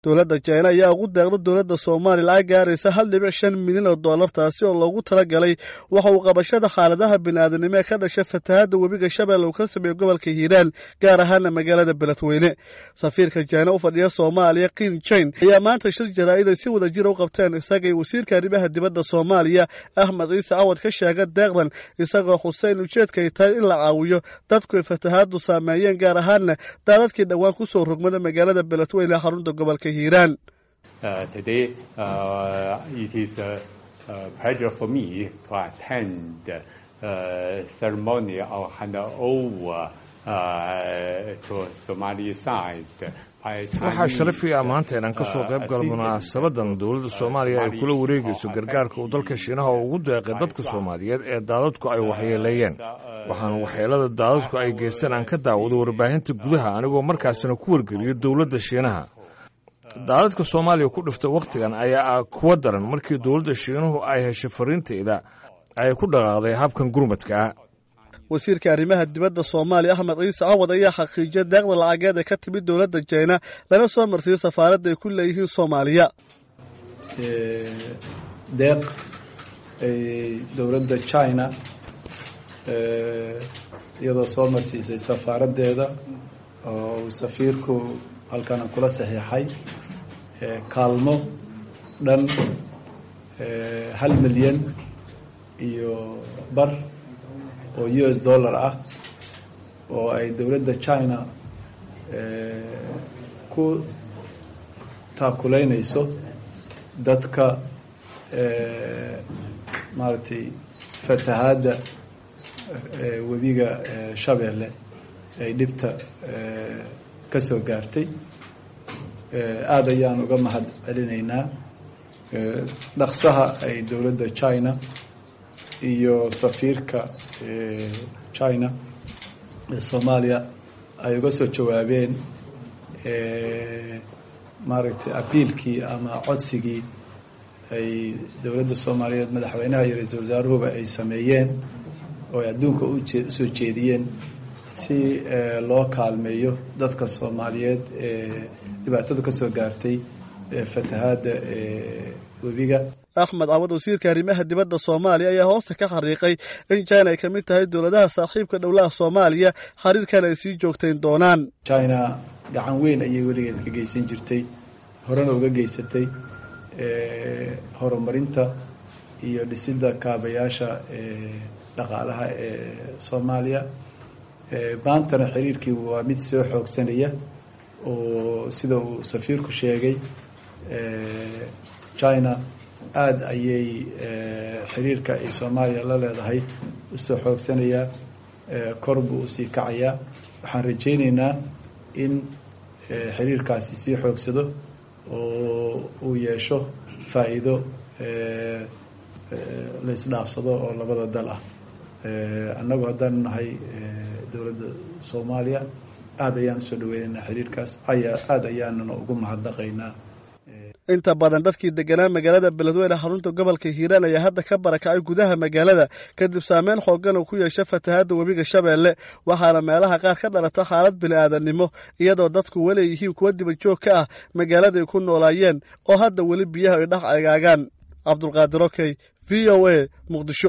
dowladda jina ayaa ugu deeqda dowladda soomaaliya lacag gaaraysa hal dhibic shan milyan oo dollar taasi oo loogu talagalay waxa uu qabashada xaaladaha bini'aadanimo ee ka dhasha fatahaadda webiga shabeelle uu ka sameeyo gobolka hiiraan gaar ahaana magaalada beledweyne safiirka jina u fadhiya soomaaliya kiin jain ayaa maanta shir jaraa'id ay si wada jira u qabteen isagay wasiirka arrimaha dibadda soomaaliya axmed ciise cawad ka sheega deeqdan isagoo xuseyn ujeedka ay tahay in la caawiyo dadku ay fatahaaddu saameeyeen gaar ahaana daadadkii dhowaan ku soo rogmada magaalada beledweyne ee xarunta gobolka hiiraan Uh, today, uh, it is a, a pleasure for me to attend uh, ceremony of handover uh, to Somali side. waxaa sharafii ah maanta inaan ka soo qayb galo munaasabadan dowladda soomaaliya ay kula wareegayso gargaarka uu dalka shiinaha oo ugu deeqay dadka soomaaliyeed ee daadadku ay waxyeeleeyeen waxaan waxyeelada daadadku ay geysteen aan ka daawado warbaahinta gudaha anigoo markaasina ku wargeliyo dowladda shiinaha daadadka soomaaliya ku dhiftay wakhtigan ayaa ah kuwa daran markii dowladda shiinuhu ay heshay fariinteyda ay ku dhaqaaqday habkan gurmadkaa wasiirka arrimaha dibadda soomaaliya axmed ciise cawad ayaa xaqiijiyay deeqda lacageed ee ka timid dowladda jina lana soo marsiiyey safaaradda ay ku leeyihiin soomaaliya deeq dowladda china iyadoo soo marsiisay safaaraddeeda oo uu safiirku halkana kula saxiixay kaalmo dhan hal milyan iyo bar oo u s dollar ah oo ay dowladda china ku taakuleynayso dadka maaragtay fatahaadda webiga shabeelle ay dhibta ka soo gaartay aada ayaan uga mahad celinaynaa dhaqsaha ay dowladda china iyo safiirka china ee soomaaliya ay uga soo jawaabeen maaragtay abiilkii ama codsigii ay dowladda soomaaliyeed madaxweynaha iyo ra-iisul wasaaruhuba ay sameeyeen oo ay adduunka usoo jeediyeen si loo kaalmeeyo dadka soomaaliyeed ee dhibaatada ka soo gaartay fatahaadda webiga axmed cawad wasiirka arrimaha dibadda soomaaliya ayaa hoosta ka xariiqay in china ay ka mid tahay dowladaha saaxiibka dhowlaha soomaaliya xiriirkan ay sii joogtayn doonaan china gacan weyn ayay weligeed ka geysan jirtay horena uga geysatay horumarinta iyo dhisidda kaabayaasha dhaqaalaha ee soomaaliya maantana xiriirkii waa mid soo xoogsanaya oo sida uu safiirku sheegay china aada ayay xiriirka ay soomaaliya la leedahay usoo xoogsanayaa kor buu usii kacayaa waxaan rajayneynaa in xiriirkaasi sii xoogsado oo uu yeesho faa'iido la isdhaafsado oo labada dal ah annagu haddaanu nahay dowladda soomaaliya aada ayaan usoo dhaweynaynaa xiriirkaas aya aada ayaanuna ugu mahadnaqaynaa inta badan dadkii deganaa magaalada beledweyne xarunta gobolka hiiraan ayaa hadda ka barakacay gudaha magaalada kadib saameyn xoogan uu ku yeesha fatahaadda webiga shabeelle waxaana meelaha qaar ka dhalata xaalad bini'aadannimo iyadoo dadku weli yihiin kuwa dibajoog ka ah magaaladay ku noolaayeen oo hadda weli biyaha ay dhex egaagaan cabdulqaadir okey v o a muqdisho